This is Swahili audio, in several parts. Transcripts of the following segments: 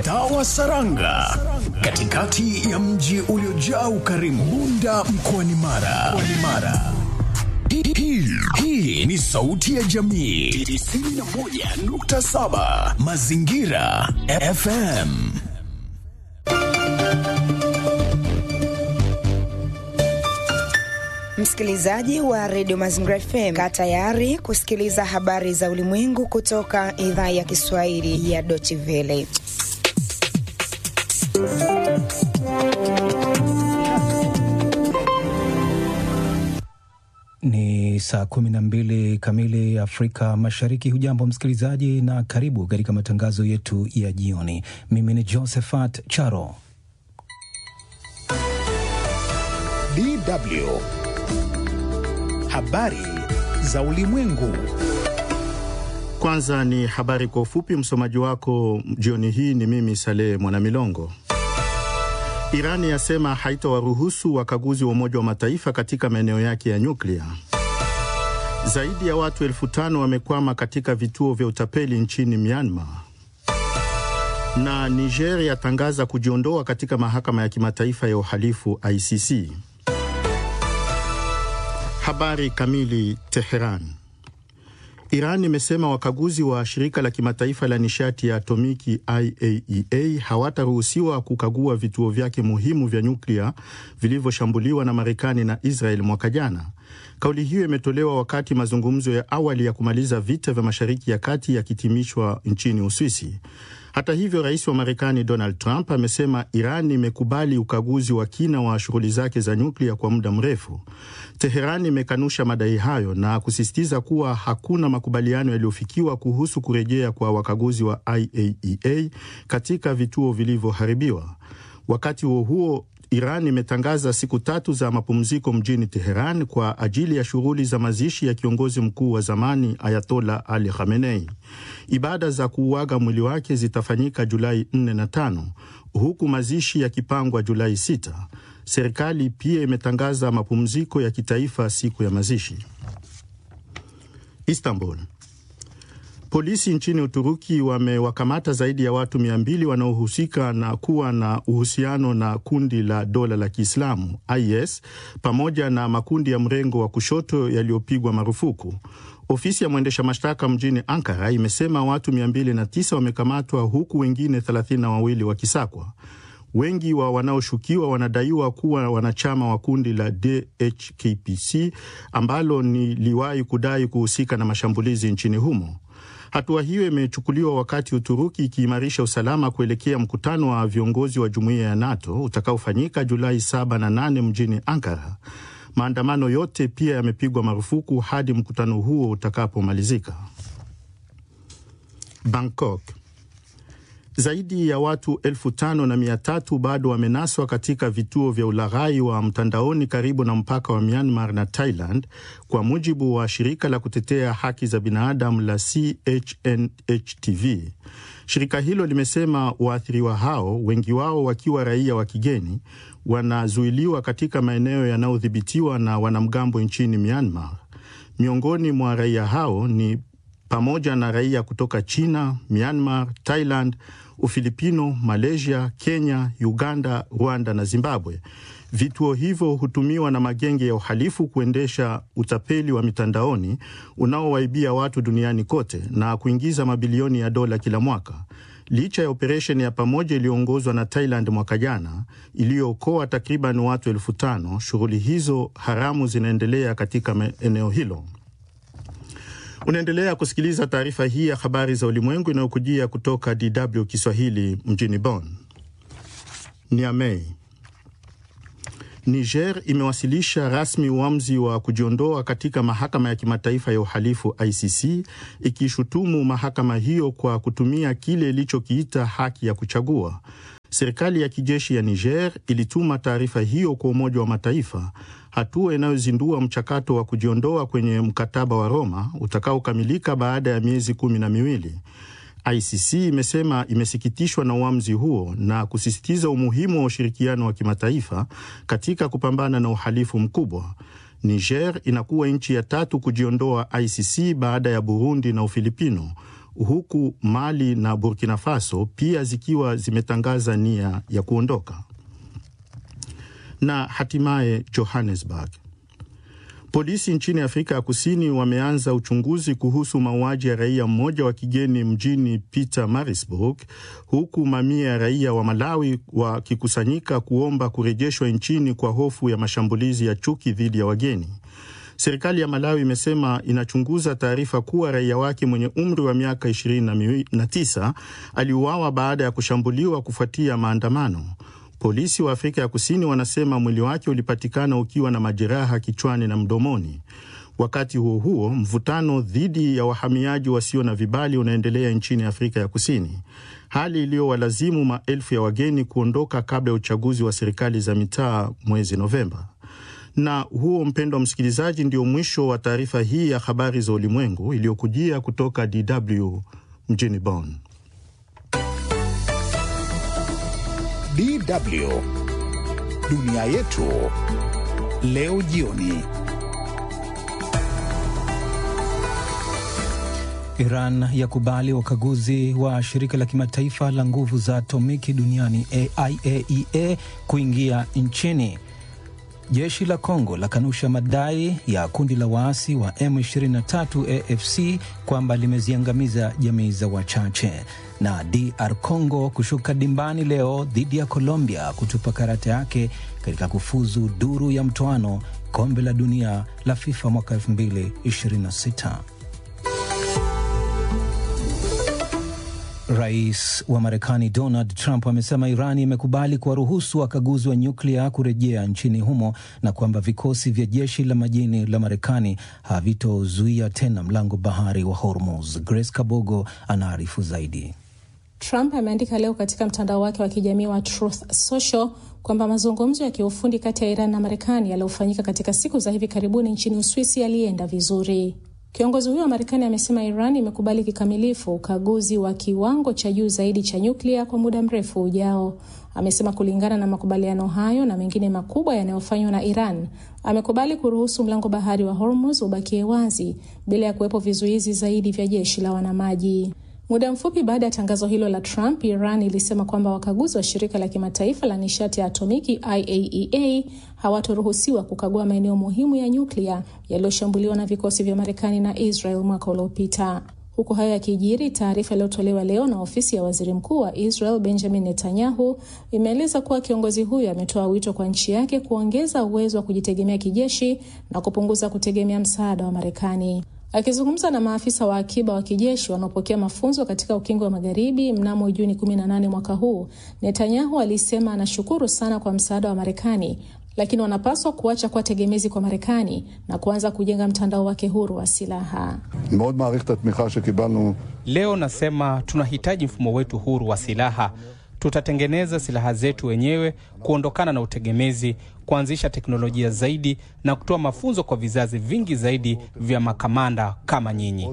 mtaa wa Saranga, katikati ya mji uliojaa ukarimu, Bunda mkoani Mara. Mkoani Mara. Hii- hii- Hii ni sauti ya jamii 91.7 Mazingira FM. Msikilizaji wa redio Mazingira FM, kaa tayari kusikiliza habari za ulimwengu kutoka idhaa ya Kiswahili ya Deutsche Welle. Ni saa kumi na mbili kamili Afrika Mashariki. Hujambo msikilizaji, na karibu katika matangazo yetu ya jioni. Mimi ni Josephat Charo. DW. Habari za ulimwengu. Kwanza ni habari kwa ufupi. Msomaji wako jioni hii ni mimi Saleh Mwanamilongo. Irani yasema haitawaruhusu wakaguzi wa Umoja wa Mataifa katika maeneo yake ya nyuklia. Zaidi ya watu elfu tano wamekwama katika vituo vya utapeli nchini Myanmar. Na Niger yatangaza kujiondoa katika mahakama ya kimataifa ya uhalifu ICC. Habari kamili. Teheran. Iran imesema wakaguzi wa shirika la kimataifa la nishati ya atomiki IAEA hawataruhusiwa kukagua vituo vyake muhimu vya nyuklia vilivyoshambuliwa na Marekani na Israel mwaka jana. Kauli hiyo imetolewa wakati mazungumzo ya awali ya kumaliza vita vya Mashariki ya Kati yakitimishwa nchini Uswisi. Hata hivyo, rais wa Marekani Donald Trump amesema Iran imekubali ukaguzi wa kina wa shughuli zake za nyuklia kwa muda mrefu. Teheran imekanusha madai hayo na kusisitiza kuwa hakuna makubaliano yaliyofikiwa kuhusu kurejea kwa wakaguzi wa IAEA katika vituo vilivyoharibiwa. Wakati huo huo, Iran imetangaza siku tatu za mapumziko mjini Teheran kwa ajili ya shughuli za mazishi ya kiongozi mkuu wa zamani Ayatola Ali Khamenei. Ibada za kuuaga mwili wake zitafanyika Julai 4 na 5 huku mazishi yakipangwa Julai 6. Serikali pia imetangaza mapumziko ya kitaifa siku ya mazishi. Istanbul. Polisi nchini Uturuki wamewakamata zaidi ya watu mia mbili wanaohusika na kuwa na uhusiano na kundi la dola la Kiislamu IS pamoja na makundi ya mrengo wa kushoto yaliyopigwa marufuku. Ofisi ya mwendesha mashtaka mjini Ankara imesema watu 209 wamekamatwa huku wengine 32 wakisakwa. Wengi wa wanaoshukiwa wanadaiwa kuwa wanachama wa kundi la DHKPC ambalo ni liwahi kudai kuhusika na mashambulizi nchini humo. Hatua hiyo imechukuliwa wakati Uturuki ikiimarisha usalama kuelekea mkutano wa viongozi wa jumuiya ya NATO utakaofanyika Julai 7 na 8 mjini Ankara. Maandamano yote pia yamepigwa marufuku hadi mkutano huo utakapomalizika. Bangkok. Zaidi ya watu elfu tano na mia tatu bado wamenaswa katika vituo vya ulaghai wa mtandaoni karibu na mpaka wa Myanmar na Thailand, kwa mujibu wa shirika la kutetea haki za binadamu la CHNHTV. Shirika hilo limesema waathiriwa hao, wengi wao wakiwa raia wa kigeni, wanazuiliwa katika maeneo yanayodhibitiwa na wanamgambo nchini Myanmar. Miongoni mwa raia hao ni pamoja na raia kutoka China, Myanmar, Thailand, Ufilipino, Malaysia, Kenya, Uganda, Rwanda na Zimbabwe. Vituo hivyo hutumiwa na magenge ya uhalifu kuendesha utapeli wa mitandaoni unaowaibia watu duniani kote na kuingiza mabilioni ya dola kila mwaka. Licha ya operesheni ya pamoja iliyoongozwa na Thailand mwaka jana iliyookoa takriban watu elfu tano, shughuli hizo haramu zinaendelea katika eneo hilo. Unaendelea kusikiliza taarifa hii ya habari za ulimwengu inayokujia kutoka DW Kiswahili mjini Bonn. Niamey. Niger imewasilisha rasmi uamuzi wa kujiondoa katika mahakama ya kimataifa ya uhalifu ICC, ikishutumu mahakama hiyo kwa kutumia kile ilichokiita haki ya kuchagua. Serikali ya kijeshi ya Niger ilituma taarifa hiyo kwa Umoja wa Mataifa, hatua inayozindua mchakato wa kujiondoa kwenye mkataba wa Roma utakaokamilika baada ya miezi kumi na miwili. ICC imesema imesikitishwa na uamuzi huo na kusisitiza umuhimu wa ushirikiano wa kimataifa katika kupambana na uhalifu mkubwa. Niger inakuwa nchi ya tatu kujiondoa ICC baada ya Burundi na Ufilipino. huku Mali na Burkina Faso pia zikiwa zimetangaza nia ya kuondoka. Na hatimaye Johannesburg. Polisi nchini Afrika ya Kusini wameanza uchunguzi kuhusu mauaji ya raia mmoja wa kigeni mjini Pietermaritzburg, huku mamia ya raia wa Malawi wakikusanyika kuomba kurejeshwa nchini kwa hofu ya mashambulizi ya chuki dhidi ya wageni. Serikali ya Malawi imesema inachunguza taarifa kuwa raia wake mwenye umri wa miaka 29 aliuawa baada ya kushambuliwa kufuatia maandamano. Polisi wa Afrika ya Kusini wanasema mwili wake ulipatikana ukiwa na majeraha kichwani na mdomoni. Wakati huo huo, mvutano dhidi ya wahamiaji wasio na vibali unaendelea nchini Afrika ya Kusini, hali iliyowalazimu maelfu ya wageni kuondoka kabla ya uchaguzi wa serikali za mitaa mwezi Novemba. Na huo, mpendwa msikilizaji, ndio mwisho wa taarifa hii ya habari za ulimwengu iliyokujia kutoka DW mjini Bonn. DW dunia yetu leo jioni. Iran yakubali wakaguzi wa shirika la kimataifa la nguvu za atomiki duniani IAEA kuingia nchini. Jeshi la Kongo lakanusha madai ya kundi la waasi wa M23 AFC kwamba limeziangamiza jamii za wachache. Na DR Congo kushuka dimbani leo dhidi ya Colombia kutupa karata yake katika kufuzu duru ya mtoano kombe la dunia la FIFA mwaka 2026. Rais wa Marekani Donald Trump amesema Iran imekubali kuwaruhusu wakaguzi wa nyuklia kurejea nchini humo na kwamba vikosi vya jeshi la majini la Marekani havitozuia tena mlango bahari wa Hormuz. Grace Kabogo anaarifu zaidi. Trump ameandika leo katika mtandao wake wa kijamii wa Truth Social kwamba mazungumzo ya kiufundi kati ya Iran na Marekani yaliyofanyika katika siku za hivi karibuni nchini Uswisi yalienda vizuri. Kiongozi huyo wa Marekani amesema Iran imekubali kikamilifu ukaguzi wa kiwango cha juu zaidi cha nyuklia kwa muda mrefu ujao. Amesema kulingana na makubaliano hayo na mengine makubwa yanayofanywa na Iran, amekubali kuruhusu mlango bahari wa Hormuz ubakie wazi bila ya kuwepo vizuizi zaidi vya jeshi la wanamaji. Muda mfupi baada ya tangazo hilo la Trump, Iran ilisema kwamba wakaguzi wa shirika la kimataifa la nishati ya atomiki IAEA hawatoruhusiwa kukagua maeneo muhimu ya nyuklia yaliyoshambuliwa na vikosi vya Marekani na Israel mwaka uliopita. Huku hayo yakijiri, taarifa iliyotolewa leo na ofisi ya waziri mkuu wa Israel Benjamin Netanyahu imeeleza kuwa kiongozi huyo ametoa wito kwa nchi yake kuongeza uwezo wa kujitegemea kijeshi na kupunguza kutegemea msaada wa Marekani. Akizungumza na maafisa wa akiba wa kijeshi wanaopokea mafunzo katika ukingo wa magharibi mnamo Juni 18 mwaka huu, Netanyahu alisema anashukuru sana kwa msaada wa Marekani, lakini wanapaswa kuacha kuwa tegemezi kwa Marekani na kuanza kujenga mtandao wake huru wa silaha. Leo nasema tunahitaji mfumo wetu huru wa silaha. Tutatengeneza silaha zetu wenyewe, kuondokana na utegemezi, kuanzisha teknolojia zaidi na kutoa mafunzo kwa vizazi vingi zaidi vya makamanda kama nyinyi.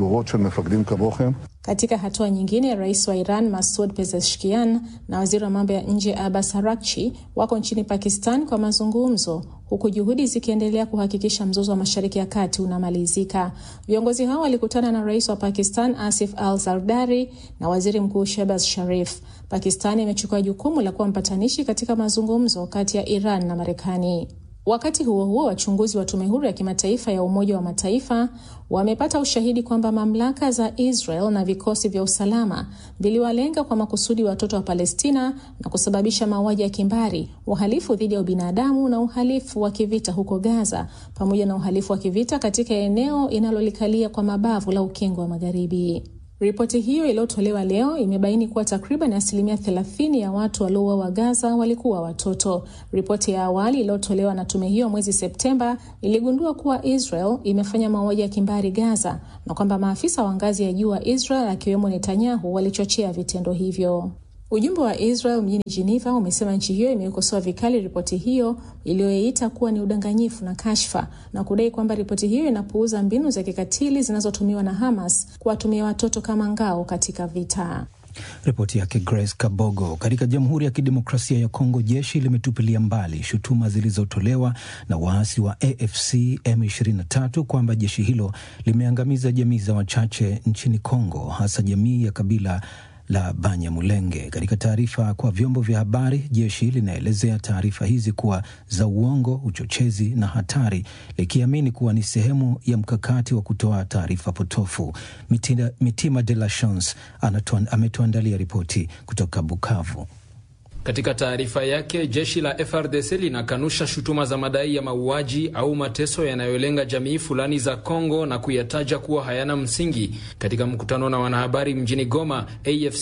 Katika hatua nyingine, rais wa Iran Masud Pezeshkian na waziri wa mambo ya nje Abbas Araghchi wako nchini Pakistan kwa mazungumzo, huku juhudi zikiendelea kuhakikisha mzozo wa Mashariki ya Kati unamalizika. Viongozi hao walikutana na rais wa Pakistan Asif Al Zardari na waziri mkuu Shehbaz Sharif. Pakistan imechukua jukumu la kuwa mpatanishi katika mazungumzo kati ya Iran na Marekani. Wakati huo huo, wachunguzi wa tume huru ya kimataifa ya Umoja wa Mataifa wamepata ushahidi kwamba mamlaka za Israel na vikosi vya usalama viliwalenga kwa makusudi watoto wa Palestina na kusababisha mauaji ya kimbari, uhalifu dhidi ya ubinadamu na uhalifu wa kivita huko Gaza, pamoja na uhalifu wa kivita katika eneo inalolikalia kwa mabavu la Ukingo wa Magharibi. Ripoti hiyo iliyotolewa leo imebaini kuwa takriban asilimia 30 ya watu waliouawa Gaza walikuwa watoto. Ripoti ya awali iliyotolewa na tume hiyo mwezi Septemba iligundua kuwa Israel imefanya mauaji ya kimbari Gaza na kwamba maafisa wa ngazi ya juu wa Israel akiwemo Netanyahu walichochea vitendo hivyo. Ujumbe wa Israel mjini Geneva umesema nchi hiyo imeikosoa vikali ripoti hiyo iliyoiita kuwa ni udanganyifu na kashfa na kudai kwamba ripoti hiyo inapuuza mbinu za kikatili zinazotumiwa na Hamas kuwatumia watoto kama ngao katika vita. Ripoti yake Grace Kabogo. Katika Jamhuri ya Kidemokrasia ya Kongo, jeshi limetupilia mbali shutuma zilizotolewa na waasi wa AFC M23 kwamba jeshi hilo limeangamiza jamii za wachache nchini Kongo, hasa jamii ya kabila la Banyamulenge. Katika taarifa kwa vyombo vya habari, jeshi linaelezea taarifa hizi kuwa za uongo, uchochezi na hatari, likiamini kuwa ni sehemu ya mkakati wa kutoa taarifa potofu. Mitima, Mitima de la Chance ametuandalia ripoti kutoka Bukavu. Katika taarifa yake, jeshi la FRDC linakanusha shutuma za madai ya mauaji au mateso yanayolenga jamii fulani za Kongo na kuyataja kuwa hayana msingi. Katika mkutano na wanahabari mjini Goma, AFC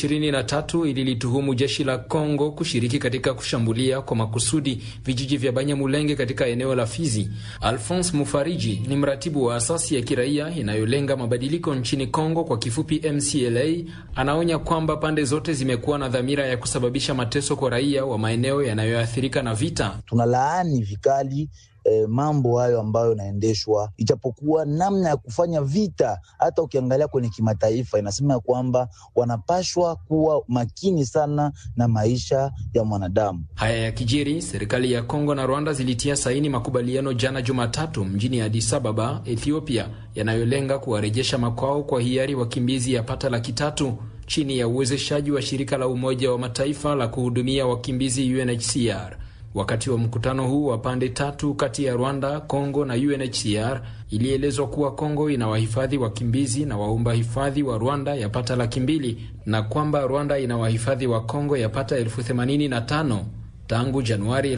M23 ililituhumu jeshi la Kongo kushiriki katika kushambulia kwa makusudi vijiji vya Banyamulenge katika eneo la Fizi. Alphonse Mufariji ni mratibu wa asasi ya kiraia inayolenga mabadiliko nchini Kongo, kwa kifupi MCLA. Anaonya kwamba pande zote zimekuwa na dhamira ya kusababisha mateso kwa raia wa maeneo yanayoathirika na vita. Tunalaani vikali eh, mambo hayo ambayo yanaendeshwa, ijapokuwa namna ya kufanya vita, hata ukiangalia kwenye kimataifa inasema kwamba wanapashwa kuwa makini sana na maisha ya mwanadamu. Haya ya kijiri, serikali ya Kongo na Rwanda zilitia saini makubaliano jana Jumatatu mjini Addis Ababa, Ethiopia, yanayolenga kuwarejesha makwao kwa hiari wakimbizi yapata laki tatu chini ya uwezeshaji wa shirika la Umoja wa Mataifa la kuhudumia wakimbizi UNHCR. Wakati wa mkutano huu wa pande tatu kati ya Rwanda, Kongo na UNHCR, ilielezwa kuwa Kongo inawahifadhi wakimbizi na waomba hifadhi wa Rwanda yapata laki mbili na kwamba Rwanda inawahifadhi wa Kongo yapata elfu themanini na tano. Tangu Januari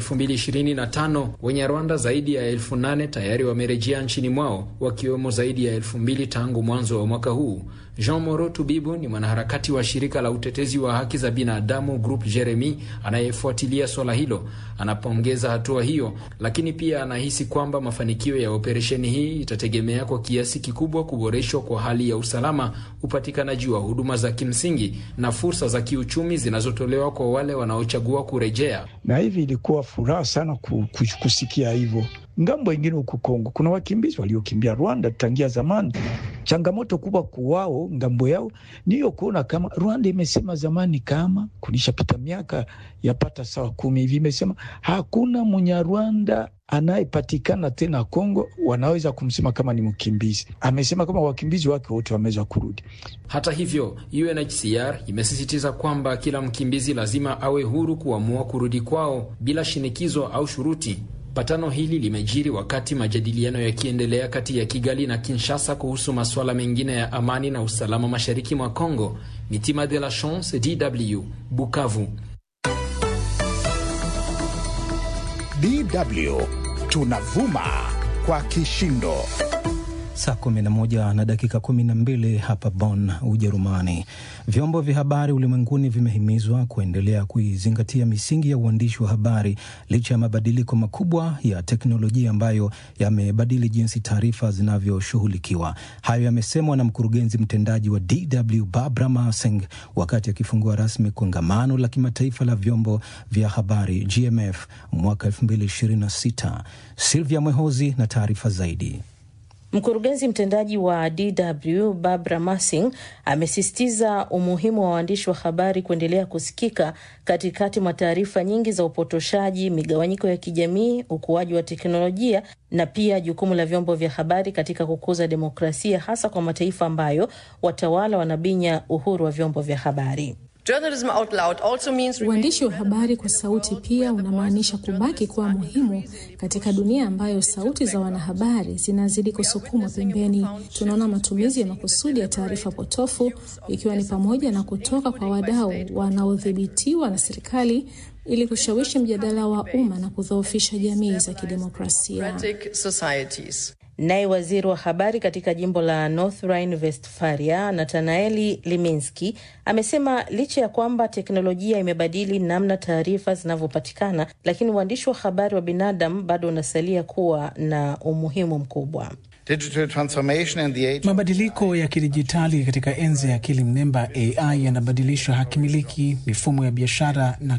2025 wenye Rwanda zaidi ya elfu nane tayari wamerejea nchini mwao wakiwemo zaidi ya elfu mbili tangu mwanzo wa mwaka huu. Jean Moro Tubibu ni mwanaharakati wa shirika la utetezi wa haki za binadamu Group Jeremy anayefuatilia swala hilo. Anapongeza hatua hiyo, lakini pia anahisi kwamba mafanikio ya operesheni hii itategemea kwa kiasi kikubwa kuboreshwa kwa hali ya usalama, upatikanaji wa huduma za kimsingi na fursa za kiuchumi zinazotolewa kwa wale wanaochagua kurejea. Na hivi ilikuwa furaha sana kusikia hivyo. Ngambo ingine huku Kongo kuna wakimbizi waliokimbia Rwanda tangia zamani. Changamoto kubwa kuwao ngambo yao niyo kuona kama Rwanda imesema zamani, kama kulishapita miaka yapata sawa kumi hivi, imesema hakuna Munyarwanda anayepatikana tena Kongo wanaweza kumsema kama ni mkimbizi. Amesema kama wakimbizi wake wote wameweza kurudi. Hata hivyo, UNHCR imesisitiza kwamba kila mkimbizi lazima awe huru kuamua kurudi kwao bila shinikizo au shuruti. Patano hili limejiri wakati majadiliano yakiendelea kati ya Kigali na Kinshasa kuhusu masuala mengine ya amani na usalama mashariki mwa Kongo. Mitima de la Chance, DW, Bukavu. DW tunavuma kwa kishindo. Saa 11 na dakika 12 hapa Bonn, Ujerumani. Vyombo vya habari ulimwenguni vimehimizwa kuendelea kuizingatia misingi ya uandishi wa habari licha ya mabadiliko makubwa ya teknolojia ambayo yamebadili jinsi taarifa zinavyoshughulikiwa. Hayo yamesemwa na mkurugenzi mtendaji wa DW Barbara Marsing wakati akifungua rasmi kongamano la kimataifa la vyombo vya habari GMF mwaka 2026. Silvia Mwehozi na taarifa zaidi. Mkurugenzi mtendaji wa DW Barbara Marsing amesisitiza umuhimu wa waandishi wa habari kuendelea kusikika katikati mwa taarifa nyingi za upotoshaji, migawanyiko ya kijamii, ukuaji wa teknolojia na pia jukumu la vyombo vya habari katika kukuza demokrasia, hasa kwa mataifa ambayo watawala wanabinya uhuru wa vyombo vya habari. Uandishi wa habari kwa sauti pia unamaanisha kubaki kuwa muhimu katika dunia ambayo sauti za wanahabari zinazidi kusukumwa pembeni. Tunaona matumizi ya makusudi ya taarifa potofu, ikiwa ni pamoja na kutoka kwa wadau wanaodhibitiwa na serikali ili kushawishi mjadala wa umma na kudhoofisha jamii za kidemokrasia. Naye waziri wa habari katika jimbo la North Rhine-Westphalia, Natanaeli Liminski, amesema licha ya kwamba teknolojia imebadili namna taarifa zinavyopatikana, lakini uandishi wa habari wa binadamu bado unasalia kuwa na umuhimu mkubwa. Mabadiliko ya kidijitali katika enzi ya akili mnemba AI yanabadilisha haki miliki, mifumo ya biashara na